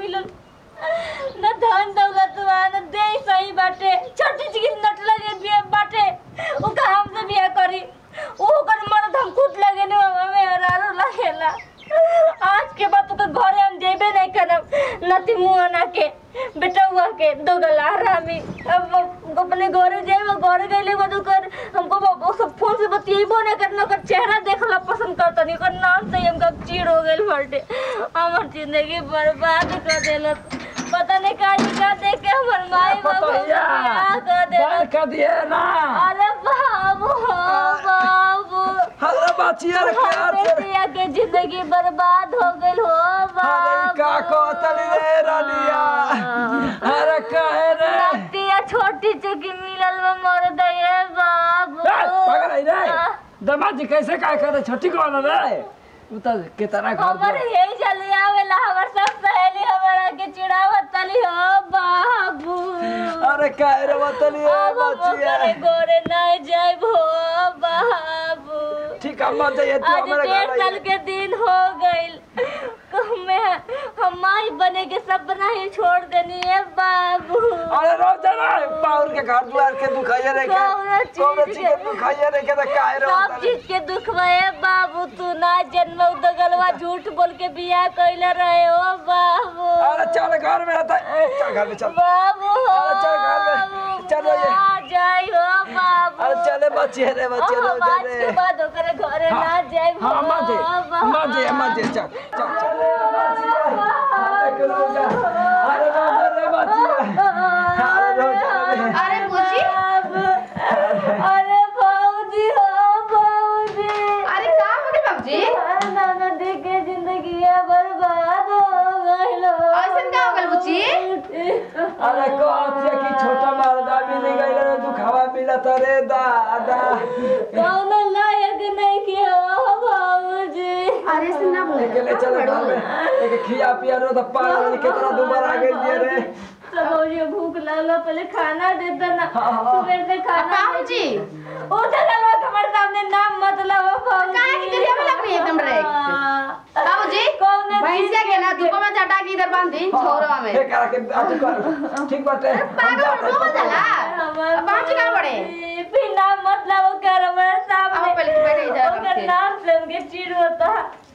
मिलल न धन दौलत बा न दे सही बाटे छोटी सी नट लगे बिया बाटे उ का हमसे बिया करी उ ओकर मर्द हम खुद लगे ने हमें हरारो लगेला आज के बाद तो घरे हम जेबे नहीं करब नती मुंह ना के बेटा हुआ के दो गला हरामी अब वो अपने घरे जाए घरे गईले बाद ओकर हमको वो- वो सब फोन से बतियेबो नहीं करना ओकर चेहरा देखला पसंद करता नहीं ओकर नाम से ही हमका चीड़ हो गइल बाटे हमर जिंदगी बर्बाद कर देलत पता नहीं का का देख के हमर माई बाबू पतैया क्या कर देलत बंद कर दिए ना अरे बाबू बाबू अरे बचिया रे प्यार हमरे से दिया के जिंदगी बर्बाद हो गइल हो अरे बाबू का कहतली रे रानिया अरे कहे रे रतिया छोटी चुकी मिलल में मर दे बाबू ए, पकड़ आई रे दमाद जी कैसे काय करे छोटी कौन रे उ त कितना घर हमर दुआर- यही चली आवेला हमर सब सहेली हमरा के चिढ़ावत तली हो बाबू अरे काहे रे बतली रे अब हम बचिया ओकरे गोरे नहीं जाइब हो बाबू ठीक है मत जाइए तू आज हमारे डेढ़ घर साल आइए के दिन हो गइल मैं हम माई बने के सपना ही छोड़ देनी है बाबू अरे रो जाना पाउर के घर दुआर के दुखाइए रे के कौनो चीज कौनो चीज के के- दुखाइए रे के त काहे रे सब बतली चीज के दुख है बाबू तू ना जन्म दगलवा झूठ बोल के बियाह कैले रहे हो बाबू अरे चल घर में रहता ए, चल घर में चल बाबू अरे चल घर में, बाबू, चलो ये। आ जाई हो बाबू अरे चले बचिए रे बचिए रो हम आज के जाने बाद ओकरे घरे ना जाई हाँ मत मत जे मत जे चल चल चल अरे रो जा अरे रो जा रे बचिए अरे रो जा रे अरे पूछी अरे भाऊजी हो भाऊजी अरे का बोले बाबूजी नाना देख के जिंदगी बर्बाद हो गइल ऐसन का हो गइल बुच्ची? अरे कहत कि छोटा मर्दा मिल गइल रे दुखावा मिलत रे दादा कौन लायक नहीं के हो भाऊजी अरे ऐसन ना बोले अकेले चल घर में एक खिया पिया रो तो पागल कितना दोबारा आ गइल रे तो भाऊजी भूख लगला पहले खाना देता ना हाँ, हाँ। सुबह से खाना बाबूजी उठ गलवा हमारे सामने नाम मतलब हो भाऊजी काहे की करिया में लग रही है एकदम डायरेक्ट? हाँ। बाबूजी कौन भैंसिया के ना धूप में चटा के इधर बांध दी छोरवा में हे करा के अथी कर ठीक बाटे हम पागल जाते हैं। हो जाला हमार बाबूजी कहाँ पड़े बिना मतलब वो कर हमारे सामने आओ पहले तू बैठे इधर उनका रखे। नाम से उनके चिड़ होता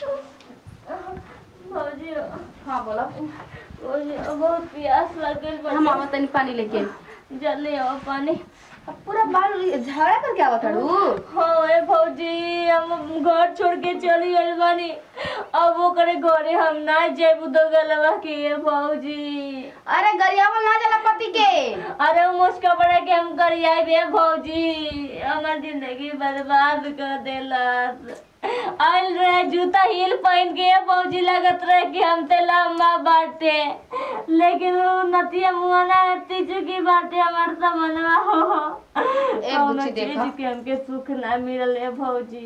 भौजी हाँ बोलो भौजी बहुत प्यास लगल हम आवा तनी पानी लेके जल्दी आओ पानी अब पूरा बाल झगड़ा करके आवत हड़ू हाँ ए भौजी हम घर छोड़ के चली गइल बानी अब वो करे घरे हम ना जेबू दो गलवा के ये भौजी अरे गरियावल ना जाला पति के अरे मुस्का पड़ा के हम करिया बे भौजी हमार जिंदगी बर्बाद कर देलस आइल रहे जूता हील पहन के भौजी लगत रहे कि हमसे लंबा बाटे लेकिन वो नतिया मुआना नती चुकी बाटे हमार समनवा हो ए कौनो बुच्ची चीज देखा। के हमके सुख ना मिलल है भौजी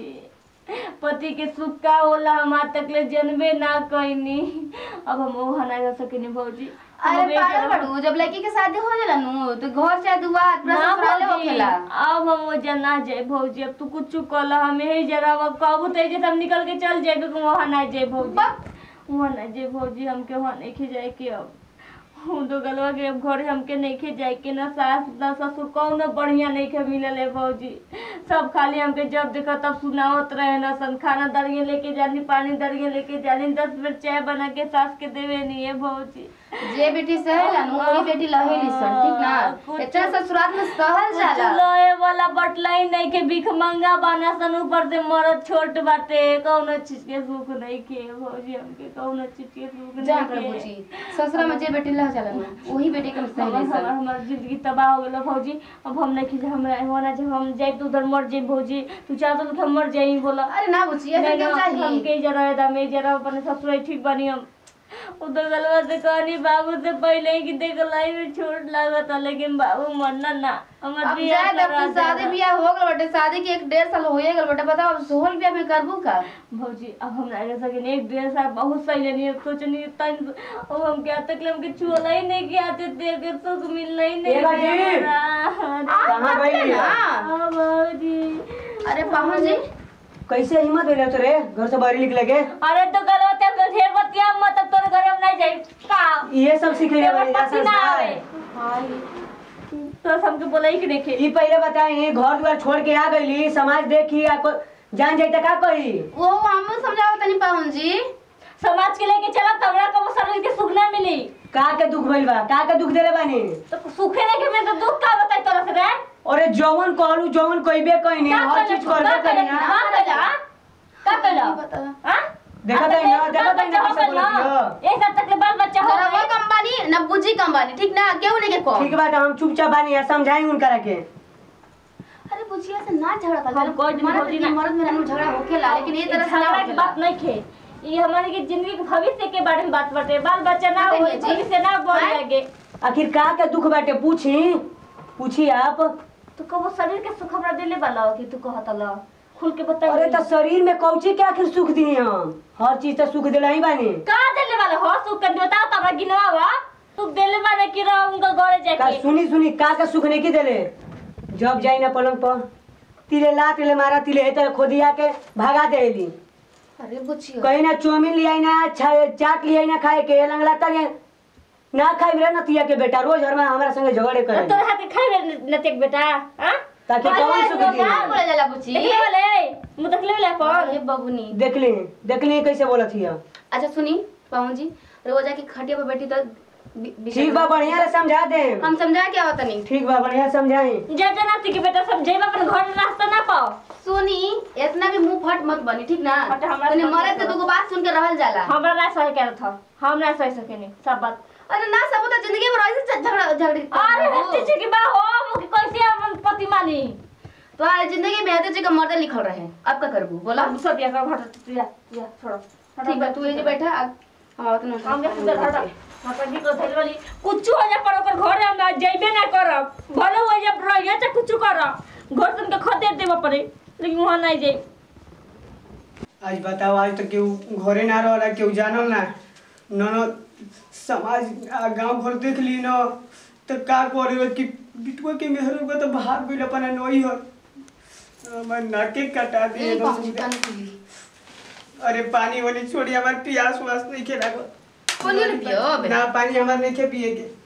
पति के सुख का होला हमार तक ले जनबे ना कइनी अब हम वो ना कर सकिनी भौजी अरे हम पागल बेटा- बड़ू जब लड़की के शादी हो जाला नु तो घर चाहे दुआर पूरा ना ससुराले भौजी, होखेला अब हम वो जना जाए भौजी अब तू कुछ कल हम यही जरा अब कहबू तो जे हम निकल के चल जाए वहाँ ना जाए भौजी बक। वहाँ ना जाए भौजी हमके वहाँ नहीं खे जाए के अब हूँ तो गलवा के अब घर हमके नहीं खे जाए के ना सास ना ससुर कौनो बढ़िया नहीं खे मिलल है भौजी सब खाली हमके जब देखा तब सुनावत रहे ना सन खाना दरिए लेके जानी पानी दरिए लेके जानी दस बेर चाय बना के सास के देवे नहीं है भौजी जे बेटी सहेला नु वही बेटी लहेली सन ठीक ना कुछ- इतना ससुराल में सहल जाला लोहे वाला बटलाई नहीं के भीख मंगा बाना सन ऊपर से मरद छोट बाटे कौनो चीज के सुख नहीं के भौजी हमके कौनो चीज के सुख जा नहीं कर के बुची ससुरा में जे बेटी लह जाला नु वही बेटी के हमर सहेली हमर सन हमर जिंदगी तबाह हो गेलो भौजी अब हम नहीं खींचे हमरा होना जब हम जाए तो उधर मर जाए भौजी तू चाहतो तो हम मर जाई बोला अरे ना बुची ऐसा नहीं, क्यों ना, हम चाहिए के जरा है मैं जरा अपने ससुर ठीक बनी हम उधर गलवा से कहनी बाबू से पहले ही कि देख लाई में छोट लागत है, लेकिन बाबू मरना ना हमर अब बियाह जाए तब करा तो शादी देना। बियाह हो गल बटे शादी के एक डेढ़ साल होए गल बटे बताओ अब सोहल बियाह में करबू का भौजी अब हम ना रह सके एक डेढ़ साल बहुत सही लेनी सोचनी तन अब हम क्या तक ले हमके छुअला ही नहीं कि आते थे के सुख मिलना ही नहीं एला जी। हमरा। आप कहाँ बात गई? ना हाँ भौजी अरे पाहुन जी कैसे हिम्मत हो जाते रे घर से बाहर निकले के अरे तो कल होते तो तो ढेर बतिया मत अब तोरे घरे हम नहीं जाई का ये सब सीख ले तेरे पति ना आवे तो हमके बोला ही कि देखे ई पहले बताई घर द्वार छोड़ के आ गईली समाज देखी आपको जान जाई त का कही वो हम समझाओ तनी पाहुन जी समाज के लेके चला तो हमरा को शरीर के सुख ना मिली का के दुख भइल बा का के दुख देले बानी तो सुखे लेके मैं तो दुख का बताई तोरा से रे अरे जवन कहलू जवन कइबे कइनी का हर कहला चीज करबे का कइनी कहला का कहला का कहला बता हां देखा ताई ना देखा ताई ना कैसे बोलत हियो एक साथ तक के बाल बच्चा हो रवा गए कंपनी न बुझी कंपनी ठीक ना केहू नहीं के कहो ठीक बात हम चुपचाप बानी आ समझाई उनकरा के अरे बुझिया से ना झगड़ा था हम कोई दिन मर्द होती के ना। मर्द मेरा झगड़ा होखेला लेकिन ये तरह से ना झगड़ा की होखेला बात नहीं खे ये हमारे की जिंदगी के भविष्य के बारे में बात बाटे बाल बच्चा ना बताइए हो जी। भविष्य ना बढ़ हाँ? लगे आखिर का के दुख बाटे पूछी पूछी आप तू कबो शरीर के सुख हमरा देले वाला हो कि तू कहत ला खुल के बता अरे तो शरीर में कौची के आखिर सुख दी हम हर चीज तो सुख दिला ही बानी का देले वाला हो सुख कर बताओ तो हमरा गिनवावा तू देले वाला कि रह उनका घरे का जाके सुनी सुनी का का सुख नहीं की देले जब जाई ना पलंग पर तिले ला तिले मारा तिले हेतर खोदिया के भगा देली अरे बुझियो कहीं ना चौमिन लियाई ना छा- चाट लियाई ना खाए के लंगला तले ना खाई रे नतिया के बेटा रोज हर में हमरा संगे झगड़े करे तोर हाथ के खाई नतेक बेटा हां ताकि कौन सुख दी का बोला जाला बुझी देखले वाले मुंह देखले वाले अरे अपन बबुनी देखली देखली कैसे बोलत हिया अच्छा सुनी पाहुन जी रोजा की खटिया पर बैठी तो बि- बिछड़ ठीक बा बढ़िया से समझा दे हम समझा क्या होता नहीं ठीक बा बढ़िया समझाई जा जा नाती के बेटा सब जेब अपन घर में रास्ता ना पाओ सुनी इतना भी मुंह फट मत बनी ठीक ना फट हमरा तने से मरे मत तो दुगो बात सुन के रहल जाला हमरा ना सही कर था हम ना सही सकेनी सब बात अरे ना सब तो जिंदगी में रही से झगड़ा झगड़ी अरे हत्ती की बा हो मुके कैसे अपन पति मानी तो आज जिंदगी में हते जी का मर्द लिखल रहे अब का करबू बोला अब सब या कर हट तू या या छोड़ो ठीक बा तू ये जे बैठा अब हम आवत ना हम के सुंदर हट मतलब की को थैल वाली कुछ हो जा पर ओकर घरे हम जइबे ना करब भले हो जा रहिए त कुछ करब घर तुम के खदे देबे पड़े लेकिन वहां नहीं जाई आज बताओ आज तो केहू घरे ना रहा केहू जानल ना न समाज आ गांव घर देख ली न तो का करे कि बिटुआ के मेहर हुआ तो भाग गइल अपन नई हो हमर नाके कटा दिए ए बस पाहुन जी पूरा। पानी पी अरे पानी वाली छोड़ी हमार प्यास वास नहीं खे लागल पानी वाली पियो बे। ना पानी हमार नहीं खे पिए के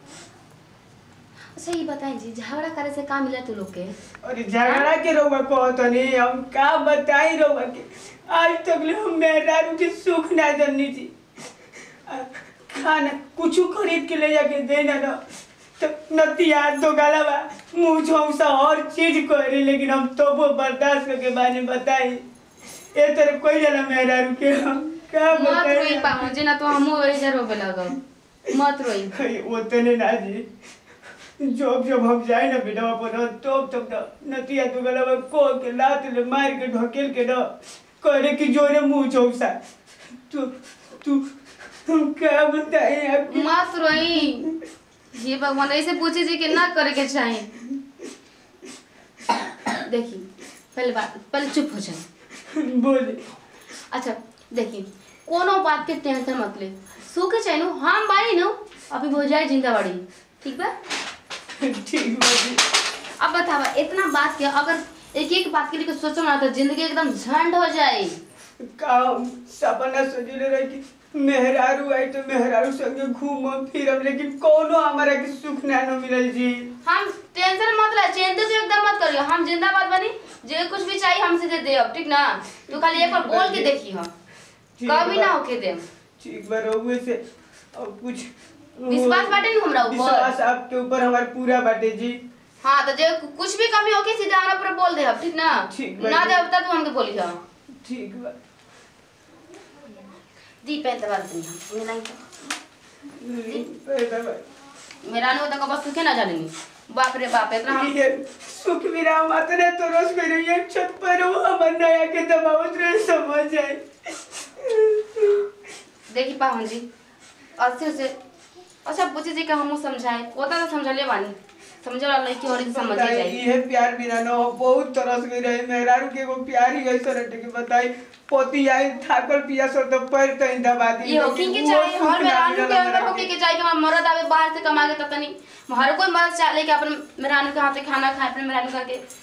अच्छा ये बताएं जी झगड़ा करे से का मिला तू लोग के अरे झगड़ा के रहुआ कहत नहीं हम का बताई रहुआ के आज तक ले हम मेहरारू के सुख ना जननी जी आ, खाना कुछ खरीद के ले जाके दे ना दो तो नतिया दो गाला बा मुंह झौसा हर चीज करे लेकिन हम तो वो बर्दाश्त करके बारे बताई ए तरह कोई जना मेहरारू के हम का मत रोई बताई पाहुन जी ना तो हमहू वही जर रोबे लगो मत रोई अरे ओतने ना जी जब जब हम जाए ना बेटा पर तब तब ना नतिया तो गला को के लात ले मार के ढकेल के ना करे कि जोरे मुंह चौसा तू तू तुम क्या बताए आपकी मत रोई ये भगवान ऐसे पूछे जी कि ना करे के चाहे देखी पहले बात पहले चुप हो जाए बोले अच्छा देखी कोनो बात के टेंशन मत ले सुख चाहे नु हम बाड़ी नु अभी हो जाए जिंदा बाड़ी ठीक बा ठीक बाजी अब बतावा इतना बात के अगर एक एक बात के लिए सोचो ना तो जिंदगी एकदम झंड हो जाए काम सपना सजले रहे कि मेहरारू आई तो मेहरारू संगे घूमम फिरम लेकिन कोनो हमारा के सुख ना न मिलल जी हम टेंशन मत ले चिंता तो एकदम मत करियो हम जिंदाबाद बनी जे कुछ भी चाहिए हमसे दे दे अब ठीक ना तू खाली एक बार बोल के देखी हम ठीक कभी बा। ना होके दे ठीक बा रहुए से और कुछ विश्वास बाटे ना हमरा ऊपर विश्वास आपके ऊपर हमार पूरा बाटे जी हाँ तो जे कुछ भी कमी होगी सीधा हमरा पर बोल दे अब ठीक ना ठीक बा ना जी। दे अब तक तू हमके बोली हम ठीक बा दी पहले बात नहीं हम मेरा नहीं पैदा बा। मेरा नहीं होता बस सुखे ना जानेंगे बाप रे बाप इतना हम ये सुख मेरा मातने तो रोज मेरे ये छत पर वो हमर नया के दबावत रहे समझ जाए देखी पाहुन जी अच्छे से अच्छा पूछे जी का हमू समझाए कोता तो समझले बानी समझे वाला लड़की और ही समझ बताई जाए ये प्यार बिना न हो बहुत तरस गई रहे मेहरारू के एगो प्यार ही ऐसा रहे कि बताई पोती आई थाकल पिया सो तो पैर तई दबा दी ये होकी के चाहे हर मेहरानू के अंदर होकी के चाहे कि हमारा मर्द आवे बाहर से कमा के ततनी हर कोई मर्द चाहे कि अपन मेहरानू के हाथ से खाना खाए अपने मेहरानू का के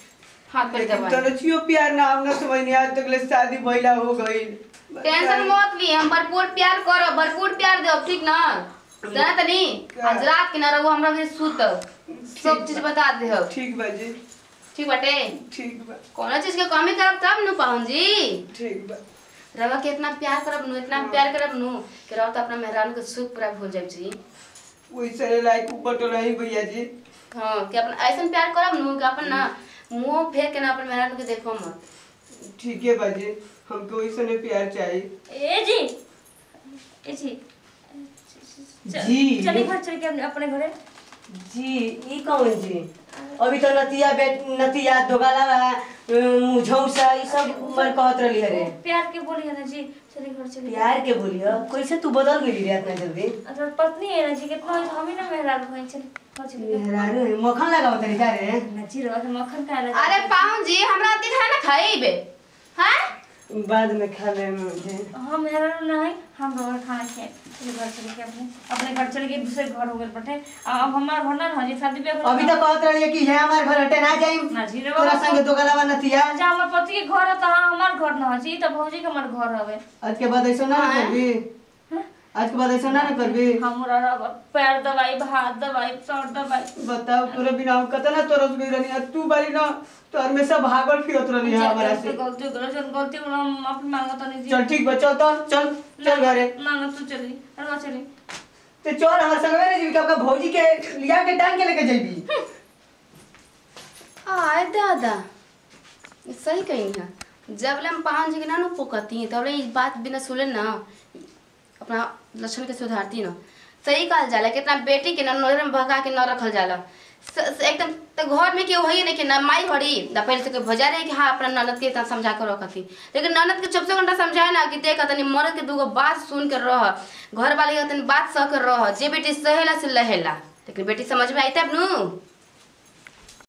हाथ पर लेकिन दबाई तरचियो प्यार ना हम ना समझनी आज तक ले शादी भइला हो गई टेंशन मत ली हम भरपूर प्यार करो भरपूर प्यार दो ठीक ना जाना तनी आज रात के ना रहो हमरा के सुत सब चीज बता दे हो ठीक बा जी ठीक बाटे ठीक बा कोनो चीज के कमी करब तब नु पाहुन जी ठीक बा रवा के इतना प्यार करब नु इतना प्यार करब नु कि रवा तो अपना मेहरान के सुख पूरा भूल जाब जी वैसे लाइक ऊपर तो नहीं भैया जी हाँ कि अपन ऐसा प्यार करब नु कि अपन ना मुंह फेर के ना अपन मेहरान के देखो मत ठीक है बाजी हमको वैसे नहीं प्यार चाहिए ए जी ए जी च- जी। चलिए घर चल के अपने- अपने घरे जी ई कौन जी अभी तो नतिया बेट नतिया दोगाला बा मुझौसा ई सब मन कहत रहली हरे प्यार के बोलिए ना जी चलिए घर चलिए प्यार के बोलियो कैसे तू बदल गई रे इतना जल्दी अगर पत्नी है ना जी कितना हम ही ना मेहराब भाई चल घर चलिए मेहरारू है, मक्खन लगाओ तरी का रे ना जी रवा के मक्खन खा रहा अरे पाहुन जी हमरा दिन है ना खाइबे हैं बाद में खा ले मुझे हम मेहरारू ना है हम रोज खाना खाए चलिए घर चले के अपने अपने घर चले के दूसरे घर हो गए बटे अब हमारा घर ना ना जी शादी ब्याह अभी तो कहत रही कि है हमार घर हटे ना जाई ना जी रे तोरा बाबा संग दोगाला बा नतिया अच्छा हमार पति के घर है तो हाँ हमार घर ना है जी तो भौजी के हमार घर हवे आज के बाद ऐसा ना ना हाँ। करबी आज के बाद ऐसा ना ना करबी हमरा रवा पैर दवाई हाथ दवाई सर दवाई बताओ तोरे बिना हम कतना तरस गई रहनी आ तू बारी ना तो हमेशा भागल फिरत रहनी है हमारा से गलती करो जन गलती करो हम माफी मांगो तो नहीं जी चल ठीक बा चल तो चल चल घरे मांगो तू चली अरे चली ते चल हमर संग में जीविका का भौजी के लिया के टांग के लेके जइबी आय दादा ये सही कही है जब ले हम पाहुन जी के ना नु पोकती तब ले इस बात बिना सुने ना अपना लक्षण के सुधारती ना सही कहल जाला कितना बेटी के ना नजर में भगा के न रखल जाला स- स- एकदम तो घर में केहू है नहीं कि ना माई घड़ी ना पहले से कोई भजा रहे कि हाँ अपना ननद के इतना समझा कर रखती लेकिन ननद के चौबीसों घंटा समझाए ना कि देख तनी मर्द के दूगो बात सुन कर रह घर वाले के तनी बात सह कर रह जे बेटी सहेला से लहेला लेकिन बेटी समझ में आई तब नू